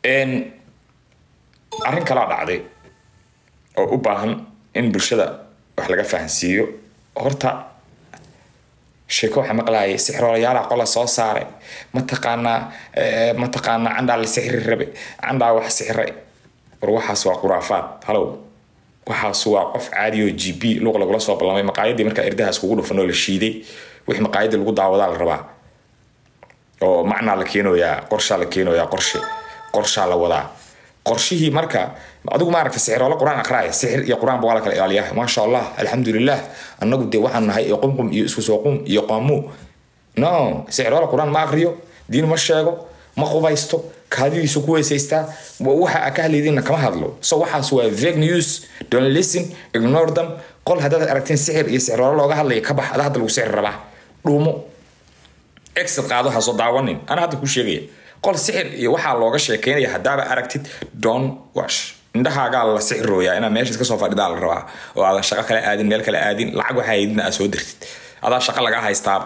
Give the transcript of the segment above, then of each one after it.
arrin kalaa dhacday oo u baahan in bulshada wax laga fahansiiyo horta sheeko waxaa maqlaayay sixroolayaala qola soo saaray mataqaanaa mataqaanaa candhaa la sixri rabe candhaa wax sixray war waxaas waa khuraafaad halow waxaas waa qof caadi oo g b luuq lagula soo ballamay maqaayadii markaa irdahaas kugu dhufan oo la shiiday wixii maqaayadii lagu daawadaa la rabaa oo macnaa la keenayaa qorshaa la keenayaa qorshe qorshaa la wadaa qorshihii marka adigu maaragta sixiroola qur-aan aqraaya sixir iyo qur-aanba waa la kala ilaaliyaa maasha allah alxamdulilah annagu dee waxaan nahay iyo qumqum iyo isku soo qum iyo qaamu no sixiroola qur-aan ma aqriyo diin ma sheego ma qubaysto kaadidiisu ku weysaystaa waxa aa ka hadlaydinna kama hadlo so waxaas waa vague news don't listen ignore them qol haddaad aragteen sixir iyo sixiroola looga hadlaya ka bax ada hadda lagu sixir rabaa dhuumo exit qaado ha soo daawanin ana hadda ku sheegaya qol sixir iyo waxaa looga sheekeynaya haddaaba aragtid don wash indhahaagaa la sixirooyaa inaad meesha iska soo fadhidaa la rabaa oo aadan shaqo kale aadin meel kale aadin lacag waxaa haydina aad soo dirtid adaa shaqo lagaa haystaaba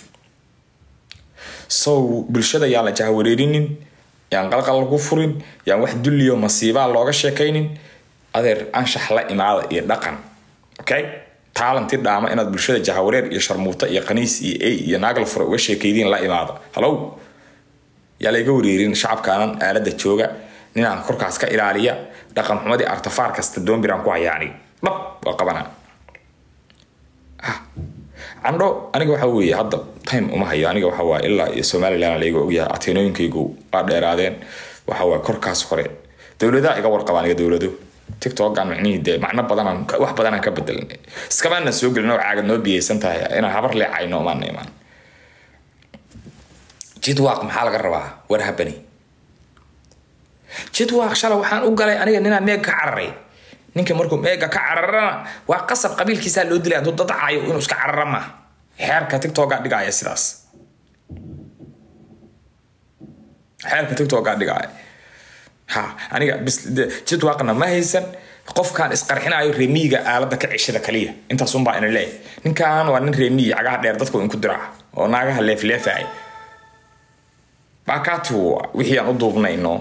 so bulshada yaan la jahwareerinin yaan qalqal lagu furin yaan wax dulliyo masiibaa looga sheekaynin adeer anshax la imaada iyo dhaqan okay taalanti dhaama inaad bulshada jahawareer iyo sharmuuta iyo qaniis iyo ey iyo naagla fure uga sheekaydiin la imaada halow yaa layga wareerin shacabkaanan aalada jooga ninaan korkaas ka ilaaliya dhaqan xumadii artafaar kasta doombiraan ku hayaa aniga dhab waa qabanaa candho aniga waxa weeye hadda time uma hayo aniga waxa waaye ilaa iyo somaliland layga ogyahay ateenooyinkaygu waa dheeraadeen waxa waaye korkaas hore dowladaha iga warqaba aniga dowlado tiktokan micnihii dee macno badanaan wax badanaan ka bedelan iskamaana soo gelin oo caagad noo biyaysan tahay inaan habar leecayno maana imaan jidwaaq maxaa laga rabaa war habani jidwaaq shala waxaan u galay aniga ninaa meega ka cararay ninka markuu meega ka cararana waa qasab qabiilkiisaa loo dilay hadduu dadacayo inuu iska carara ma xeerka tiktokaa dhigaya sidaas xeerka tiktokaa dhigaya ha aniga bis jidwaaqna ma haysan qofkaan isqarxinayo reemiyiga aalada ka ceshada kaliya intaasunbaa ina leeyahay ninkan waa nin reemiyi cagaha dheer dadku inku diraa oo naagaha leefleefaya baakaati wixii aan u duubnayno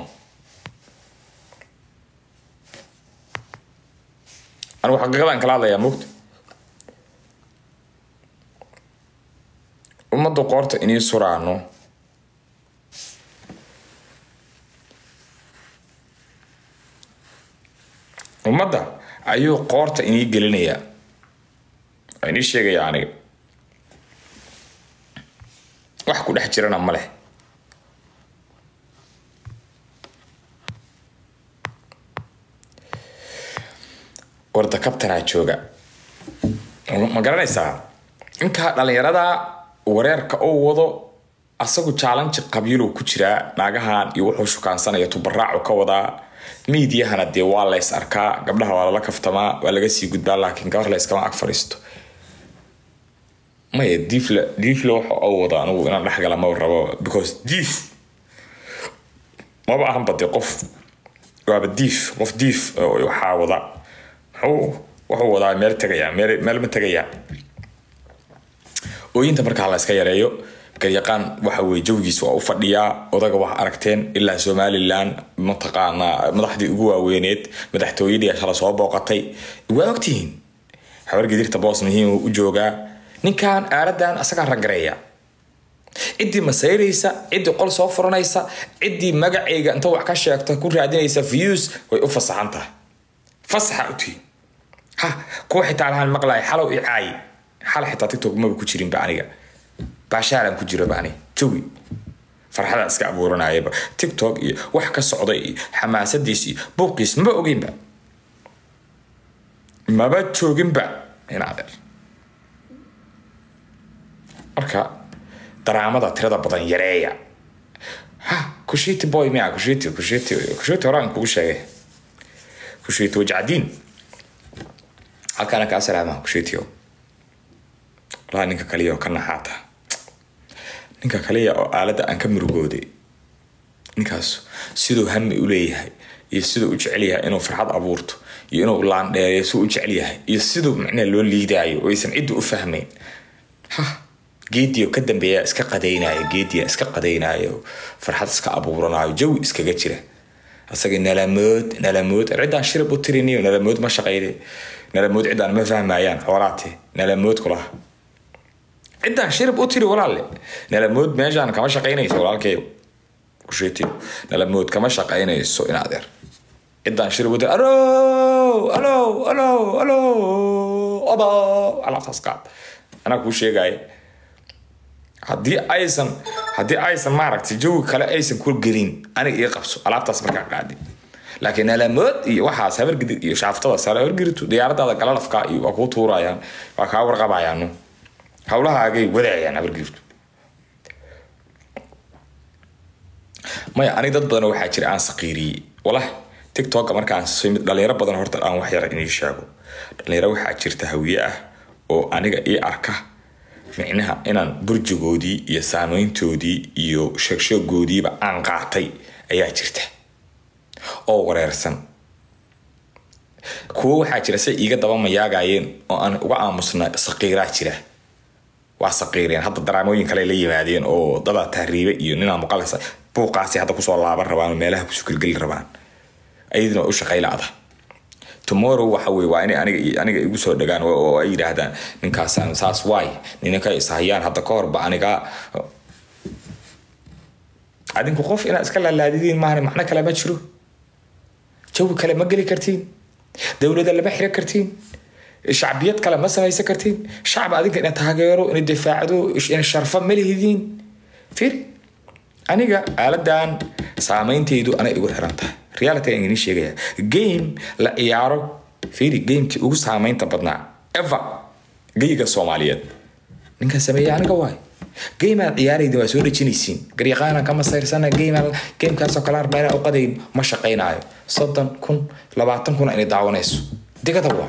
anigu xaqiiqadaan kala hadlayaa mogta ummadda qoorta inii suraano ummadda ayuu qoorta inii gelinayaa waa inii sheegaya aniga wax ku dhex jirana ma leh warda kabtanaa jooga ma garanaysaa inkaa dhalinyarada wareerka oo wado asagu jaalanji qabiilow ku jiraa naagahan iyo wuxuu shukaansanaya tubaraacu ka wadaa miidiyahana dee waa lays arkaa gabdhaha waa lala kaftamaa waa laga sii gudbaa laakiin gabar layskama ag fadhiisto maya diifle diifle waxa oo wado anigu inaan dhexgala maba rabo because diif maba ahanba dee qof waaba diif qof diif waxaa wada wuxuu wadaa meel tegaya meel ma tegaya ooyinta markaa la iska yareeyo garyaqaan waxa weye jawgiisa waa u fadhiyaa odaga wax aragteen ilaa somalilan mataqaanaa madaxdii ugu waaweyneed madaxtooyadii shala soo booqatay waa ogtihiin habar gidirta boos muhiim u joogaa ninkan aaladan asagaa ragareeya ciddii masayraysa ciddii qol soo furanaysa ciddii magacayga inta wax ka sheegta ku raadinaysa views way u fasaxan tahay fasaxa u tihiin ha kuwa xitaa lahaan maqlaaya xalow i caayi xal xitaa tiktok maba ku jirinba aniga baashaaran ku jiraba ani jawi farxadaa iska abuuranayaba tiktok iyo wax ka socday iyo xamaasadiis iyo buuqiis maba ogeynba maba jooginba inadeer marka daraamada tirada badan yareeya ha kushiti boy miya kushiti kushiti kushiti horaan kugu sheegay kushiti wajacdiin halkaana kaa salaama kushitiyo walaa ninka kaliya oo ka naxaata ninka kaliya oo aaladda aan ka murugooday ninkaas siduu hami u leeyahay iyo siduu u jecel yahay inuu farxad abuurto iyo inuu laandheereyo siduu u jecel yahay iyo siduu macnaha loo liidaayo oo aysan cidda u fahmayn ha geediyo ka dambeeya iska qadaynaayo geediya iska qadaynaayo farxad iska abuuranayo jawi iskaga jira asaga nalamood nalamood ciddaan shirib u tiriniyo nalamood ma shaqayde nalamood ciddaan ma fahmayaan xoolaate nalamood kulaha ciddaan shirib u tiri walaalle nalamood meeshaan kama shaqaynayso walaalkeeyo kusheetiyo nalamood kama shaqaynayso in adeer ciddaan shirib u tiri alo alo alo alo obo alaabtaas qaad anaa kuu sheegaya haddii aysan haddii aysan maaragtay jawi kale aysan ku gelin aniga ii qabso alaabtaas markaa qaadi laakiin alamood iyo waxaas habargidig iyo shaaftada sare habargiritu diyaaradaada galalafka iyo waa kuu tuurayaan waa kaa warqabayaanu hawlahaagay wadaayaan habargirtu maya aniga dad badan waxaa jira aan saqiiriyey walah tiktoka markaan soo mid dhalinyaro badan horta aan wax yara inii sheego dhalinyaro waxaa jirta hawiye ah oo aniga ii arka micnaha inaan burjigoodii iyo saameyntoodii iyo sheegsheegoodiiba aan qaatay ayaa jirta oo wareersan kuwo waxaa jira say iiga daba mayaagayeen oo aan uga aamusna saqiiraa jira waa saqiireen hadda daraamooyin kale la yimaadeen oo dadaa tahriibe iyo ninaa muqalasa buuqaasi hadda kusoo laaban rabaan oo meelaha kusoo gelgeli rabaan ayadina waa u shaqaylaada tomorrow waxa weye waa inay aniga aniga igu soo dhagaan oo ay yidhaahdaan ninkaasaan saas waay ninanka ishayaan hadda ka horba aniga adinku qof inaad iska laalaadidiin maahan macno kale ma jiro jawi kale ma geli kartiin dowlada lama xiro kartiin shacbiyad kale ma samaysan kartiin shacab adinka ina taageero ina difaacdo ina sharfa ma lihidiin fir aniga aaladan saameynteydu anay igu xiran tahay reality aan idin sheegaya game la ciyaaro fiiri gamekii ugu saameynta badnaa ever geyga soomaaliyeed ninkan sameeya aniga waay game aad ciyaarayda waa soo dhejinaysiin garyaqaanan kama sayrsana game gamekaasoo kale arba inaan uqadayn ma shaqaynaayo soddon kun labaatan kun inay daawanayso digada waa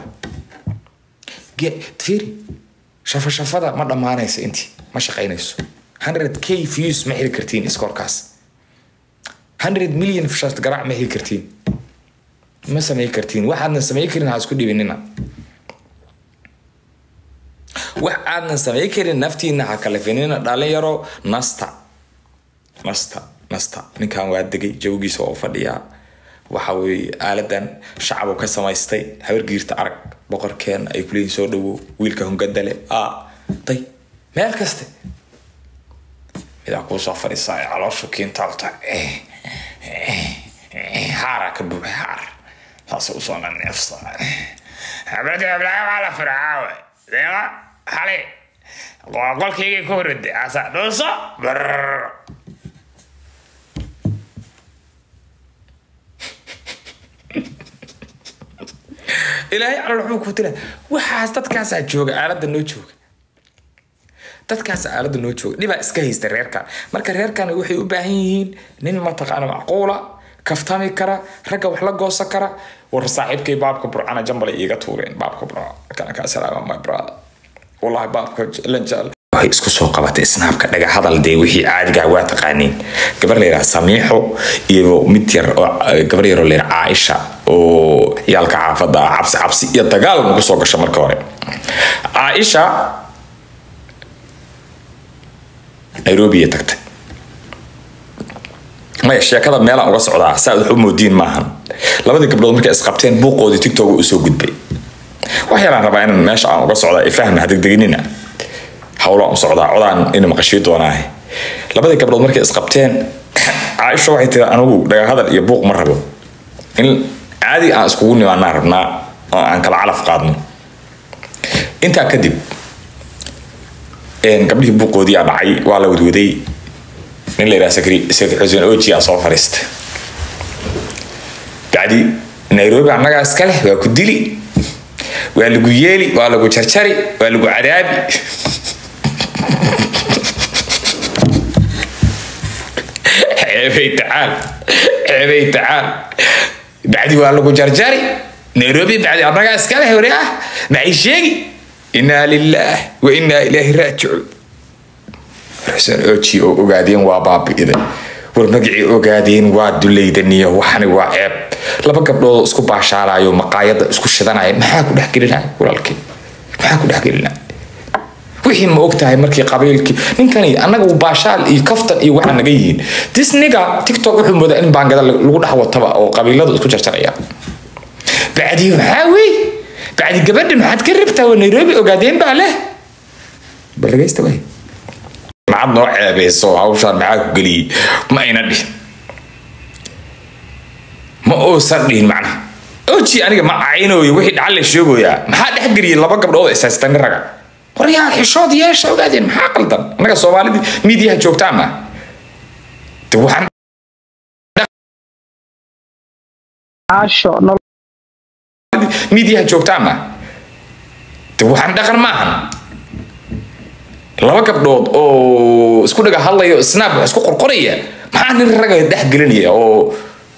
fiiri shafashafada ma dhammaanayso intii ma shaqaynayso 100 k views ma heli kartiin iskoorkaas 100 million shast garaac ma heli kartiin ma samey kartiin waxaadna samey karin ha isku dhibinina wax aadnan samey karin naftiina ha kalafinina dhalinyaro nasta nasta nasta ninkan waa degay jawgiisa waa u fadhiyaa waxa weeye aaladan shacabuu ka samaystay habargiirta arag boqorkeena ay kuleeyihin soo dhawow wiilka hungadale a day meel kaste midaa kuu soo fadhiisaa ee calooshu kiintaalta haaraa ka buuxa haar saas usoo naneefsa habadi hablaha waa la fircaawe deeqa xali waa qolkaygay ku horade asa dhuuso brr ilaahay calol wuxuu ku tira waxaas dadkaasaa jooga aaladda noo jooga dadkaas aaladda noo jooga dhibaa iska haysta reerkan marka reerkan waxay u baahan yihiin nin mataqaana macquula kaftami kara ragga wax la goosan kara war saaxiibkay baabka burcana jambal iiga tuureen baabka burca kana kaa salaama my brother wallahi baabka lanjaal waxay isku soo qabatay snaabka dhaga hadal dee wixii caadigaa waa taqaaniin gabar la yidhaha samiixo iyo mid yar oo gabar yaroo la yidhaha caaisha oo ciyaalka caafadda ah cabsi cabsi iyo dagaal nagu soo gasho marka hore caaisha nairobi tagtay maya sheekada meelaan uga socdaa saa wax u moodiin maahan labadii gabdhood markay isqabteen buuqoodii tiktok u soo gudbay wax yaraan rabaa inaan meesha aan uga socdaa ifahma hadegdeginina hawlaan u socdaa codaan ina maqashii doonaahe labadii gabdhood markay isqabteen caaisha waxay tiri anigu dhagahadal iyo buuq ma rabo in caadi aan iskugu nimaanaan rabnaa oo aan kala calaf qaadno intaa kadib gabdhihii buuqoodii aa dhacay waa la wadwaday nin la yidhaha sakri sakri xuseen oji aa soo fariistay bacdi nairobi annagaa iska leh waa ku dili waa lagu yeeli waa lagu jarjari waa lagu cadaabi ceebay tacaal ceebay tacaal bacdi waa lagu jarjari nairobi bacdi annagaa iska leh wari ah maxay sheegi inaa lilaah wa inaa ilaahi raajicuun xuseen oji oo ogaadeen waa baabi'iday war magacii ogaadeen waa dulaydaniyo waxani waa ceeb laba gabdhood isku baashaalayo maqaayada isku shidanaya maxaa ku dhexgelinaya walaalkii maxaa ku dhexgelinaya wixii ma og tahay markii qabiilkii ninkani annaga uu baashaal iyo kaftan iyo waxaa naga yihiin this nigga tiktok wuxuu moodaa in baangada lagu dhex wataba oo qabiiladu isku jarjaraya bacdi maxaa wey bacdi gabadha maxaad ka rabtaa waa nairobi ogaadeen baa leh bal dhagaysta wey maxaad noo ceebeyso hawshaan maxaa ku geliyey ma ayna dhihin ma uusan dhihin macnaha oji aniga ma caynooyo wixii dhacal la sheegoyaa maxaa dhexgeliyay laba gabdhood oo isaastan raga waryaa xishood yeesha ogaadeen maxaa qaldan annaga soomaalidii miidiyaha joogtaama de waxaan caasho nolol miidiyaha joogtaama de waxaan dhaqan maahan laba gabdhood oo isku dhaga hadlayo snap wax isku qorqoraya maxaa nin raga dhex gelinaya oo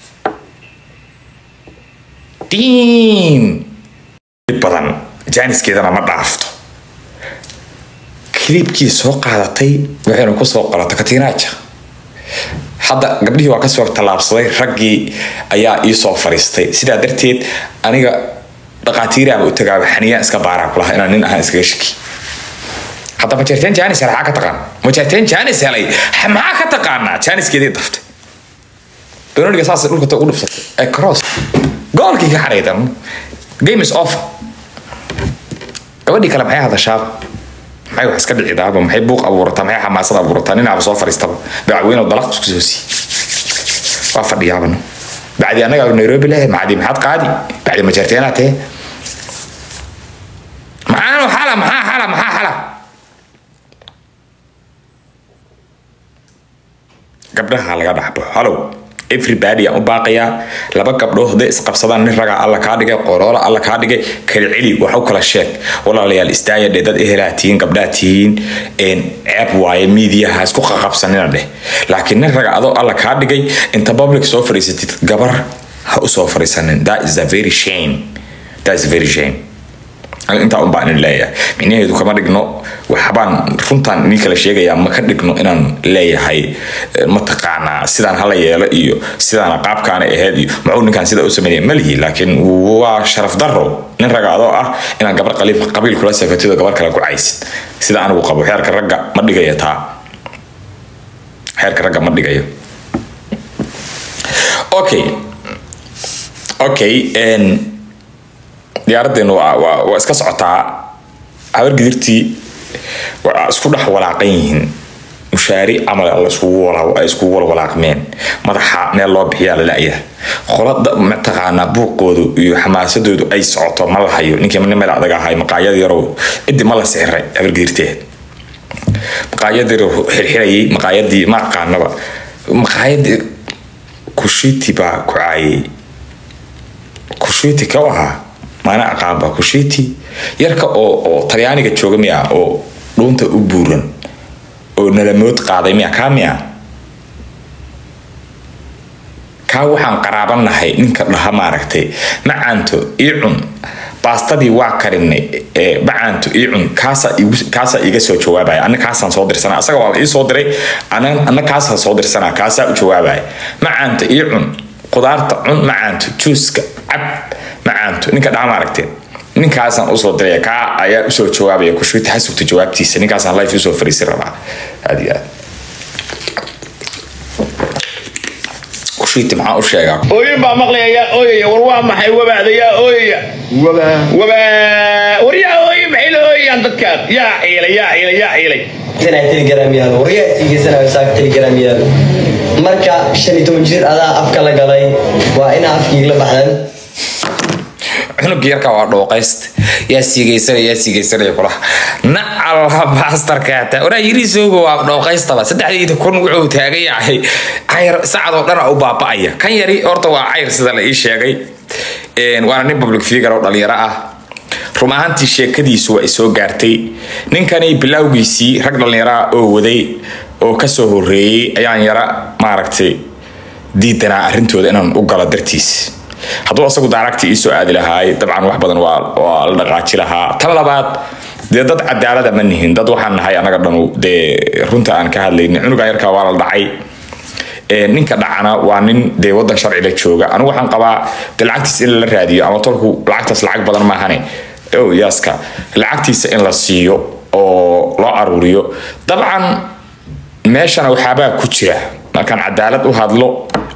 diin badan jaaniskeedana ma dhaafto kiliibkii soo qaadatay waxayna kusoo qoratay katiinaaja hadda gabdhihii waa kasoo tallaabsaday raggii ayaa ii soo fariistay sidaa darteed aniga dhaqaatiiraaba u tagaaba xaniyaan iska baaraan kulaha inaan nin ahaan iskaga shaki hadda majeerteen jaanis helay maxaa ka taqaan majeerteen jaanis helay maxaa ka taqaanaa jaaniskeedii daftay benoniga saas dhulka ugu dhufsatay ee cross goolkii ka xaraydan game is off gabadhii kale maxay hadashaaba maxay wax iska dhicidaaba maxay buuq abuurataa maxay xamaasad abuurataa ninaaba soo fariistaba dacweyne oo dalaq isku soo sii waa fadhiyaaba no bacdi annaga nairobi leh macdi maxaad qaadi bacdi majeerteenaa tee maxaa xala maxaa xala maxaa xala gabdhaha laga dhaxbo halow everybody aan u baaqayaa laba gabdhood hadday isqabsadaan nin ragaa alla kaa dhigay qoroola alla kaa dhigay kala celi wax u kala sheeg walaalayaal istaaya dheh dad ehelaa tihiin gabdhaa tihiin ceeb waaye miidiyaha isku qaqabsanina dheh laakiin nin raga adoo alla kaa dhigay inta public soo fadhiisatid gabar ha u soo fadhiisanin that is a very shame that is a very shame intaa un baan idin leeyahay micnaheedu kama dhigno waxbaan runtaan idin kala sheegayaa ma ka dhigno inaan leeyahay mataqaanaa sidaan hala yeelo iyo sidaana qaabkaana ahayd iyo muxuu ninkaan sida u sameynaya malihi laakiin waa sharaf daro nin raga adoo ah inaan gabar qabiil kula safatid oo gabar kale ku caysid sida anigu qabo xeerka ragga ma dhigayo taa xeerka ragga ma dhigayo okay okay diyaaraddeenu waa iska socotaa habar gidirtii waa isku dhex walaaqan yihiin mushaari camal ay iskugu walwalaaqmeen madaxa meel loo bixiyaa lala'ya qolada mataqaanaa buuqoodu iyo xamaasadoodu ay socoto ma la hayo ninkii nin meel adag ahay maqaayad yarow cidi ma la sixiray habar gidirteed maqaayad yarow xirxirayay maqaayadii ma aqaanaba maqaayadii kushiti baa ku caayay kushiti ka ahaa maana aqaanba kushiti yarka oo oo talyaaniga jooga miya oo dhuunta u buuran oo nalamood qaaday miya kaa miya kaa waxaan qaraabanahay ninka dhaha maaragtay macaanto ii cun baastadii waa karinay macaanto ii cun kaasaa iiga soo jawaabaya ana kaasaan soo dirsanaa asaga waa la ii soo diray ana kaasaan soo dirsanaa kaasaa u jawaabaya macaanto ii cun qudaarta cun macaanto juuska cab macaanto ninka dhaha maaragtee ninkaasaan usoo diraya kaa ayaa usoo jawaabaya kushuuti ha sugta jawaabtiisa ninkaasaan life usoo fariisin rabaa aad iyo aad kushuuti maxaa u sheegaa ooyin baa maqlaya yaa ooyaya war waa maxay wabaada yaa ooyaya wabaa war yaa ooyin maxay la ooyayaan dadkaan yaa ciilay yaa ciilay yaa ciilay sana telegram yaalo waryaasiigasana saak telegram yaalo marka shan iyo toban jir adaa afka la galay waa inaa afkiigla baxdan cunugga yarka waa dhooqayst yaa siigaysanaya yaa siigaysanaya kulaha nacalha baastarkaata waraa yirisooga waa dhooqaystaba saddexdeeda kun wuxuu taagan yahay cayr sacadoo dhan u baaba'aya kan yari horta waa cayr sida la ii sheegay waana nin public figure oo dhalinyaro ah run ahaantii sheekadiisu waa isoo gaartay ninkani bilowgiisii rag dhallinyaraha oo waday oo kasoo horeeyey ayaan yara maaragtay diidanaa arrintooda inaan u galo dartiis hadduu asagu daaragti iisoo aadi lahaay dabcan wax badan waa la dhaqaaji lahaa tan labaad dee dad cadaalada ma nihin dad waxaan nahay anaga dhanu dee runta aan ka hadlaynin cunugan yarkaa waa la dhacay ninka dhacana waa nin dee wadan sharcila jooga anigu waxaan qabaa de lacagtiis in la raadiyo ama tolku lacagtaas lacag badan maahane yaaska lacagtiisa in la siiyo oo loo aruuriyo dabcan meeshana waxaabaa ku jira markaan cadaalad u hadlo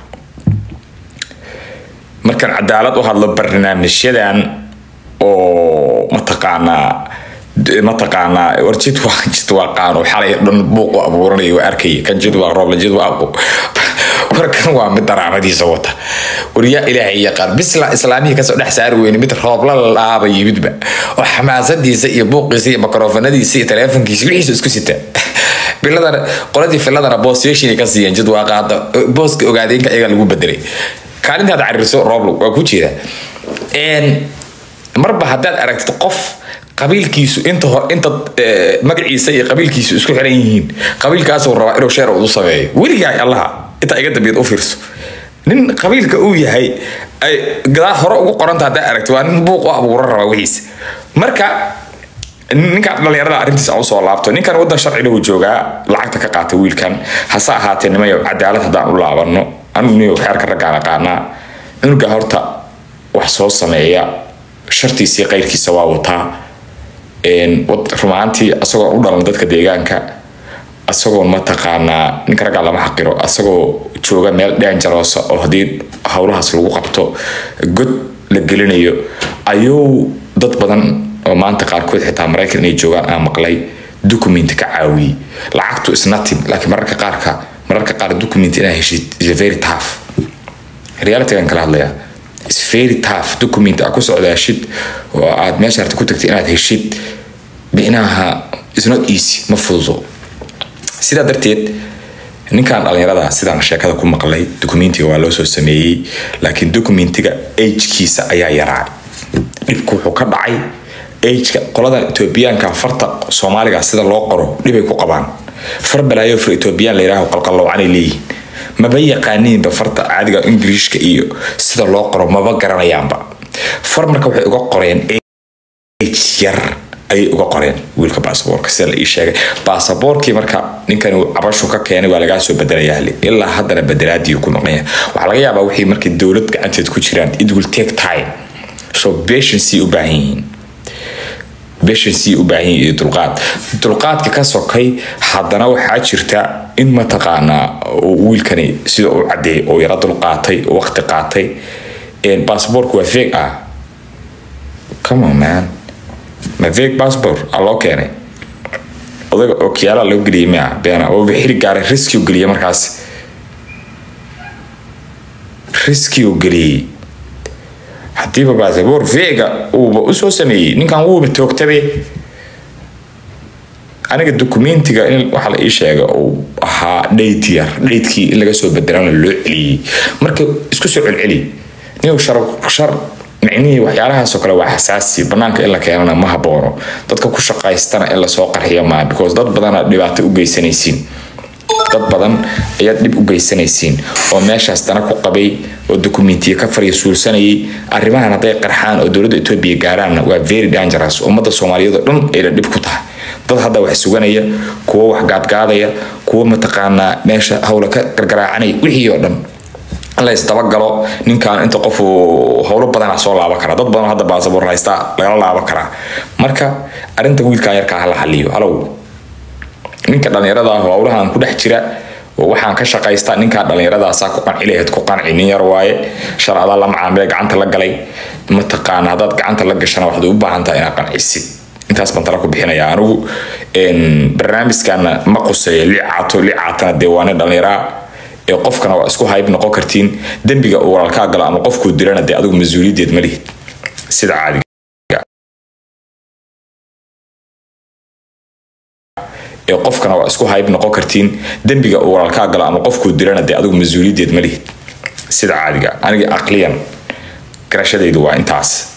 markaan cadaalad u hadlo barnaamijyadan oo mataqaanaa mataqaanaa war jid waa jid waa qaano xalay dhan buuq u abuuranaya waa arkaya kan jid waa rooble jid waa aqo warkan waa mid daraamadiisa wata waryaa ilaahay yaqaan bisla islaamihii kasoo dhex saari weyne mid roobla la dhaaba yimidba oo xamaasadiisa iyo buuqiisa iyo makrofanadiisa iyo taleefonkiisa wixiisa isku sita biladana qoladii filadana boostation ka siiyeen jid waa qaada booska ogaadeenka iyaga lagu bedelay kaalintaad cariirso rooblo waa ku jeeda marba haddaad aragtid qof qabiilkiisu inta hor inta magaciisa iyo qabiilkiisu isku xiran yihiin qabiilkaasuu rabaa inuu sheer udu sameeyo weligaa allaha intaa iga dambeed u fiirso nin qabiilka uu yahay ay gadaal hore ugu qoranta haddaa aragti waa nin buuq u abuuran rabaa wixiisa marka ninkan dhalinyarada arrintiisa aan usoo laabto ninkan wadan sharcina uu joogaa lacagta ka qaata wiilkan hase ahaatee nimayo cadaalad haddaan u laabano anigu niyo xeerka raggaan aqaanaa cunuga horta wax soo sameeya shartiisii qayrkiisa waa wataa rumaantii asagoo u dhalan dadka deegaanka asagoon mataqaanaa ninka raggaa lama xaqiro asagoo jooga meel dhanjaroosa oo haddii howlahaas lagu qabto god la gelinayo ayuu dad badan oo maanta qaarkood xitaa maraykan inay joogaan aan maqlay documenti ka caawiyey lacagtu isnatin laakiin mararka qaarka mararka qaar document inaa heshid is very tough realitygan kala hadlayaa is very tough document aa ku socdaashid oo aad meesha harta ku tagtay inaad heshid binaha is not easy ma fududo sidaa darteed ninkan dhalinyarada sidaan sheekada ku maqlay documentiga waa loo soo sameeyey laakiin documentiga agekiisa ayaa yaraa dhibku wuxuu ka dhacay ageka qoladan etoobiyaanka farta soomaaliga sida loo qoro dhibay ku qabaan far balaayo far etoobiyaan la yidhaaho qalqalloocanay leeyihiin maba yaqaaniinba farta caadiga ingiriishka iyo sida loo qoro maba garanayaanba far marka waxay uga qoreen age yar ayay uga qoreen wiilka baasaboorka sida la ii sheegay baasaboorkii marka ninkan uu cabashu ka keenay waa lagaa soo bedelayaa ilaa haddana bedelaadii ku maqan yahay waxaa laga yaabaa wixii markii dowlad gacanteed ku jiraan it will take time so patience u baahan yihiin patience u baahan yihiin iyo dulqaad dulqaadka ka sokay haddana waxaa jirta in mataqaanaa wiilkani sida uu cadeeyay oo yara dulqaatay oo waqti qaatay baasaboorku waa feeg ah come on man ma fake passport aa loo keenay odaga okiyaala loo geliyay mia beena oo xili gaaray riski u geliyay markaas riski u geliyey haddiiba basaboor vega uuba usoo sameeyey ninkan wuuba toogtabe aniga documentiga in waxaa la ii sheega uu ahaa dhayt yar dhaydkii in laga soo bedelana loo celiyey marka isku soo celceli nin shar shar micnihii waxyaalahaasoo kale waa xasaasi banaanka in la keenana ma haboono dadka ku shaqaystana in lasoo qarxiyo maa because dad badana dhibaato u geysanaysiin dad badan ayaad dhib u geysanaysiin oo meeshaas dana ku qabay oo dokumentiya ka farya suulsanayay arrimahan hadday qarxaan oo dowladda etoobiya gaaraanna waa very dangerous ummadda soomaaliyeed oo dhan ayna dhib ku tahay dad hadda wax suganaya kuwo wax gaadgaadaya kuwo mataqaanaa meesha hawla ka gargaraacanaya wixii oo dhan la isdabagalo ninkan inta qofu howlo badana soo laaban kara dad badan hadda baasaboor haysta lagala laaban karaa marka arinta wiilkan yarkaa hala xaliyo halow ninka dhalinyarada ah howlahan ku dhex jira waxaan ka shaqaystaa ninkaa dhallinyaradaasa ku qanci lahayd ku qanci nin yar waaye sharcada la macaamile gacanta la galay mataqaana haddaad gacanta la gashana waxaad u baahan tahay inaad qancisid intaas baan tala ku bixinaya anigu barnaamijkana ma quseeyo licaato licaatana dee waa nin dhallinyaraa ee qofkana waa isku hayb noqon kartiin dembiga uu walaalkaa galo ama qofkuu dilana dee adigu mas-uuliyadeed ma lihid sida caadiga ee qofkana waa isku hayb noqon kartiin dembiga uu walaalkaa galo ama qofkuu dilana dee adigu mas-uuliyadeed ma lihid sida caadiga aniga aqliyan garashadaydu waa intaas